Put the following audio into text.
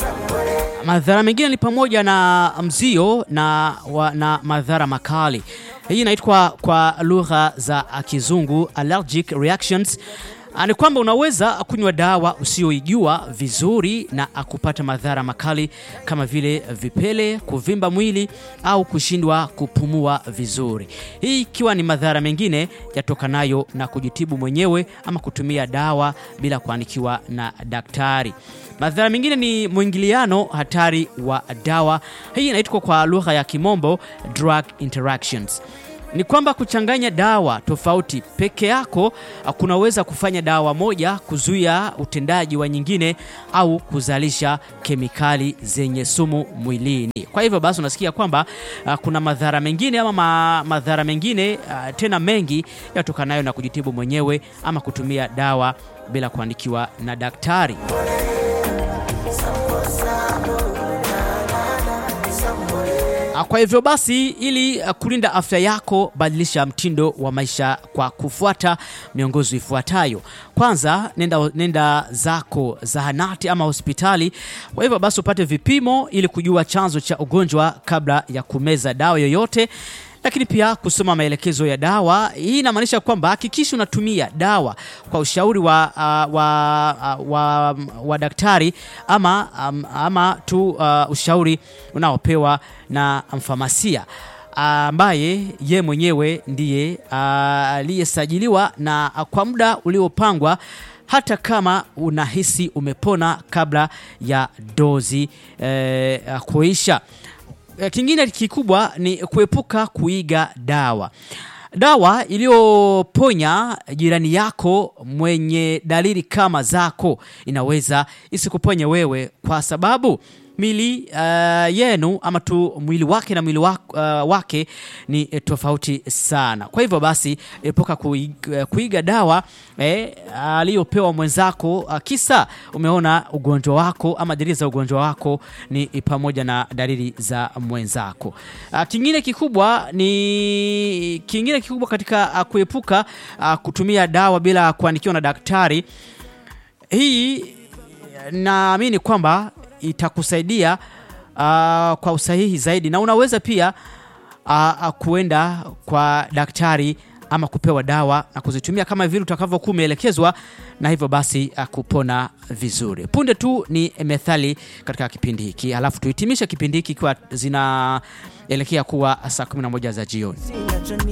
Madhara mengine ni pamoja na mzio na, wa, na madhara makali. Hii inaitwa kwa lugha za Kizungu allergic reactions. Ni kwamba unaweza kunywa dawa usiyoijua vizuri na kupata madhara makali kama vile vipele, kuvimba mwili au kushindwa kupumua vizuri. Hii ikiwa ni madhara mengine yatokanayo na kujitibu mwenyewe ama kutumia dawa bila kuandikiwa na daktari. Madhara mengine ni mwingiliano hatari wa dawa. Hii inaitwa kwa lugha ya Kimombo drug interactions ni kwamba kuchanganya dawa tofauti peke yako kunaweza kufanya dawa moja kuzuia utendaji wa nyingine au kuzalisha kemikali zenye sumu mwilini. Kwa hivyo basi unasikia kwamba uh, kuna madhara mengine ama ma, madhara mengine uh, tena mengi yatokanayo na kujitibu mwenyewe ama kutumia dawa bila kuandikiwa na daktari. Kwa hivyo basi, ili kulinda afya yako, badilisha mtindo wa maisha kwa kufuata miongozo ifuatayo. Kwanza, nenda, nenda zako zahanati ama hospitali. Kwa hivyo basi, upate vipimo ili kujua chanzo cha ugonjwa kabla ya kumeza dawa yoyote lakini pia kusoma maelekezo ya dawa. Hii inamaanisha kwamba hakikisha unatumia dawa kwa ushauri wa, uh, wa, uh, wa, wa daktari ama, um, ama tu uh, ushauri unaopewa na mfamasia ambaye uh, ye mwenyewe ndiye aliyesajiliwa uh, na uh, kwa muda uliopangwa hata kama unahisi umepona kabla ya dozi eh, kuisha. Kingine kikubwa ni kuepuka kuiga dawa. Dawa iliyoponya jirani yako mwenye dalili kama zako inaweza isikuponye wewe, kwa sababu mili uh, yenu ama tu mwili wake na mwili wake, uh, wake ni tofauti sana. Kwa hivyo basi epuka kuiga, kuiga dawa eh, aliyopewa mwenzako uh, kisa umeona ugonjwa wako ama dalili za ugonjwa wako ni pamoja na dalili za mwenzako. Uh, kingine kikubwa ni kingine kikubwa katika uh, kuepuka uh, kutumia dawa bila kuandikiwa na daktari. Hii naamini kwamba itakusaidia uh, kwa usahihi zaidi na unaweza pia uh, kuenda kwa daktari ama kupewa dawa na kuzitumia kama vile utakavyokuwa umeelekezwa, na hivyo basi uh, kupona vizuri. Punde tu ni methali katika kipindi hiki, halafu tuhitimishe kipindi hiki ikiwa zinaelekea kuwa saa 11 za jioni.